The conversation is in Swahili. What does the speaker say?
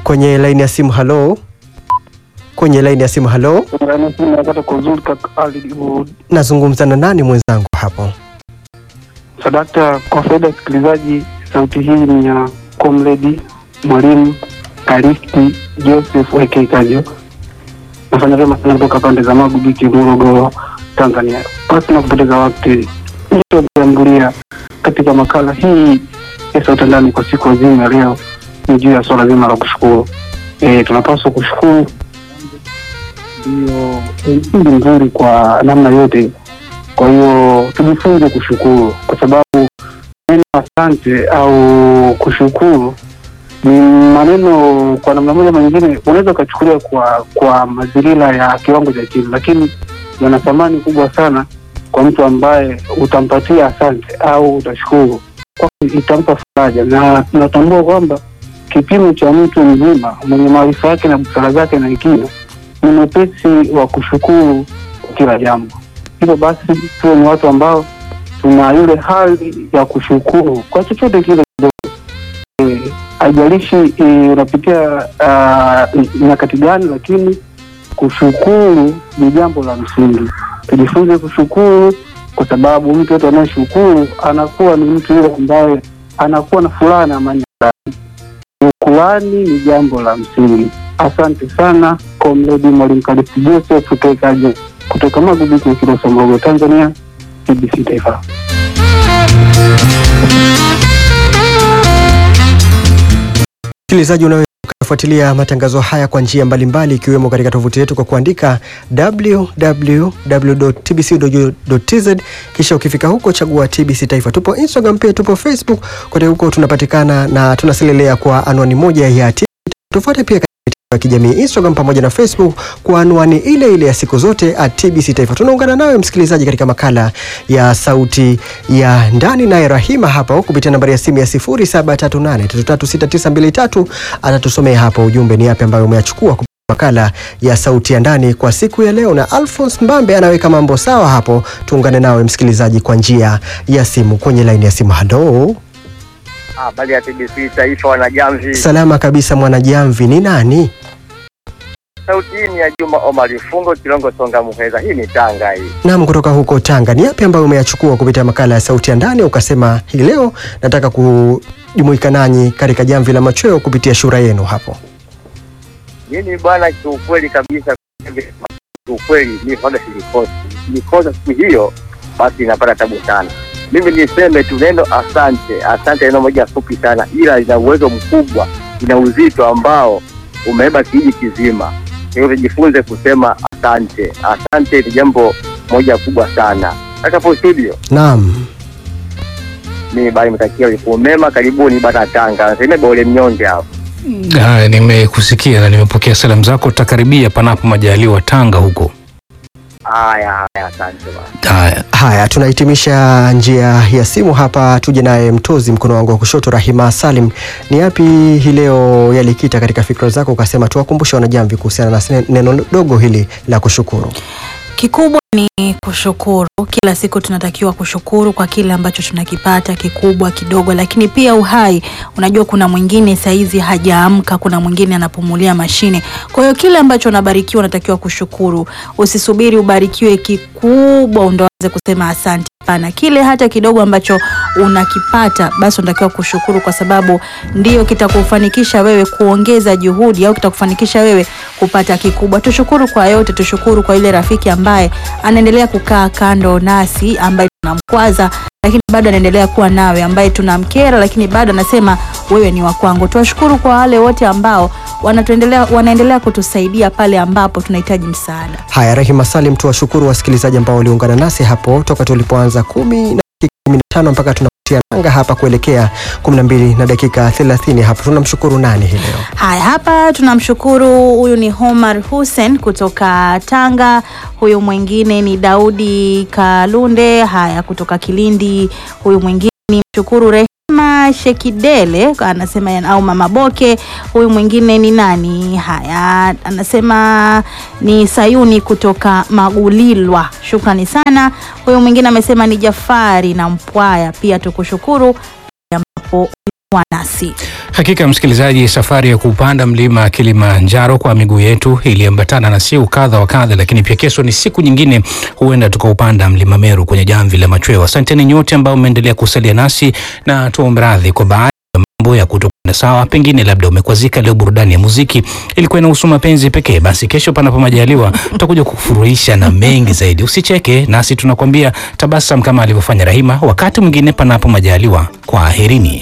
kwenye laini ya simu. Halo, kwenye laini ya simu. Halo, Napata kwa uzuri kaka Ali nazungumza na nani mwenzangu hapo? Sadakta. Kwa faida ya sikilizaji, sauti hii ni ya Comrade Mwalimu Karisti Joseph AK Kajo, nafanya vyema sana kutoka pande za Magu Biki, Morogoro, Tanzania. Basi na kupoteza wakati, nitoambulia katika makala hii ya sauti ndani kwa siku nzima ya leo ni juu ya swala zima la kushukuru. E, tunapaswa kushukuru ndio msingi mzuri kwa namna yote. Kwa hiyo tujifunze kushukuru, kwa sababu neno asante au kushukuru ni maneno kwa namna moja ama nyingine, unaweza ukachukulia kwa kwa mazingira ya kiwango cha chini, lakini yana thamani kubwa sana kwa mtu ambaye utampatia asante au utashukuru, kwa itampa faraja, na tunatambua kwamba kipimo cha mtu mzima mwenye maarifa yake na busara zake na hekima ni mwepesi wa kushukuru kwa kila jambo. Hivyo basi tuwe ni watu ambao tuna ile hali ya kushukuru kwa chochote kile kidogo. Eh, haijalishi eh, unapitia ah, nyakati gani, lakini kushukuru ni jambo la msingi. Tujifunze kushukuru, kwa sababu mtu yote anayeshukuru anakuwa ni mtu yule ambaye anakuwa na furaha na amani ya ndani. Shukurani ni jambo la msingi. Asante sana Komredi Mwalimu Karisti Joseph Kekaje kutoka Magubiki, Kilosa, Morogoro, Tanzania, TBC Taifa. Msikilizaji, unaweza ukafuatilia matangazo haya kwa njia mbalimbali ikiwemo katika tovuti yetu kwa kuandika www.tbc.go.tz, kisha ukifika huko chagua TBC Taifa. Tupo Instagram pia tupo Facebook, kote huko tunapatikana na tunaselelea kwa anwani moja ya TBC. Tufuate pia katika mitandao ya kijamii Instagram pamoja na Facebook kwa anwani ile ile ya siku zote at TBC Taifa. Tunaungana nawe msikilizaji katika makala ya sauti ya ndani, naye Rahima hapa kupitia nambari ya simu ya 0738336923 atatusomea hapa ujumbe ni yapi ambayo umeyachukua kupitia makala ya sauti ya ndani kwa siku ya leo, na Alphonse Mbambe anaweka mambo sawa hapo. Tuungane nawe msikilizaji kwa njia ya simu kwenye laini ya simu. Halo, Habari ya TBC Taifa, wanajamvi. salama kabisa mwanajamvi, ni nani? Sauti hii ni ya Juma Omari Fungo Kilongo Songa Muheza. Hii ni Tanga hii. Naam, kutoka huko Tanga. Ni yapi ambayo umeyachukua kupitia makala ya sauti ya ndani, ukasema hii leo nataka kujumuika nanyi katika jamvi la machweo kupitia shura yenu hapo? Mimi bwana, kiukweli kabisa, kiukweli mi vaga silikosi nikosa siku hiyo, basi inapata tabu sana. Mimi niseme tu neno asante. Asante neno moja fupi sana, ila ina uwezo mkubwa, ina uzito ambao umebeba kijiji kizima. Kwa hiyo tujifunze kusema asante. Asante ni jambo moja kubwa sana. Hapo studio Naam. mimi bali mtakia ulikuwa mema, karibuni bana Tanga. Nasema bole mnyonge hao. Haya, nimekusikia na nimepokea salamu zako. Tutakaribia panapo majaliwa Tanga huko. Haya haya, asante bana. Haya, Haya, tunahitimisha njia ya simu hapa. Tuje naye mtozi mkono wangu wa kushoto, Rahima Salim. Ni yapi hii leo yalikita katika fikra zako, ukasema tuwakumbushe wanajamvi kuhusiana na sene- neno dogo hili la kushukuru? Kikubwa ni kushukuru. Kila siku tunatakiwa kushukuru kwa kile ambacho tunakipata, kikubwa kidogo, lakini pia uhai. Unajua, kuna mwingine saizi hajaamka, kuna mwingine anapumulia mashine. Kwa hiyo kile ambacho unabarikiwa unatakiwa kushukuru. Usisubiri ubarikiwe kikubwa ndo anze kusema asante. Hapana, kile hata kidogo ambacho unakipata basi unatakiwa kushukuru, kwa sababu ndio kitakufanikisha wewe kuongeza juhudi au kitakufanikisha wewe kupata kikubwa. Tushukuru kwa yote, tushukuru kwa ile rafiki ambaye anaendelea kukaa kando nasi, ambaye tunamkwaza lakini bado anaendelea kuwa nawe, ambaye tunamkera lakini bado anasema wewe ni wa kwangu. Tuwashukuru kwa wale wote ambao wanatuendelea, wanaendelea kutusaidia pale ambapo tunahitaji msaada. Haya, Rahima Salim, tuwashukuru wasikilizaji ambao waliungana nasi hapo toka tulipoanza kumi na dakika kumi na tano mpaka tunatia nanga hapa kuelekea kumi na mbili na dakika thelathini hapo. Tunamshukuru nani hii leo? Haya, hapa tunamshukuru. Huyu ni Homar Hussein kutoka Tanga. Huyu mwingine ni Daudi Kalunde, haya kutoka Kilindi. Huyu mwingine ni mshukuru Rehema Shekidele anasema ya- au Mama Boke. Huyu mwingine ni nani? Haya, anasema ni Sayuni kutoka Magulilwa, shukrani sana. Huyu mwingine amesema ni Jafari na Mpwaya, pia tukushukuru pia ambapo ulikuwa nasi. Hakika msikilizaji, safari ya kupanda mlima Kilimanjaro kwa miguu yetu iliambatana na siku kadha wa kadha, lakini pia kesho ni siku nyingine, huenda tukaupanda mlima Meru kwenye jamvi la machweo. Asanteni nyote ambao mmeendelea kusalia nasi na tuombe radhi kwa baadhi ya mambo ya kutokwenda sawa, pengine labda umekwazika leo. Burudani ya muziki ilikuwa inahusu mapenzi pekee, basi kesho, panapo majaliwa, tutakuja kukufurahisha na mengi zaidi. Usicheke nasi, tunakwambia tabasam kama alivyofanya Rahima. Wakati mwingine, panapo majaliwa, kwaherini.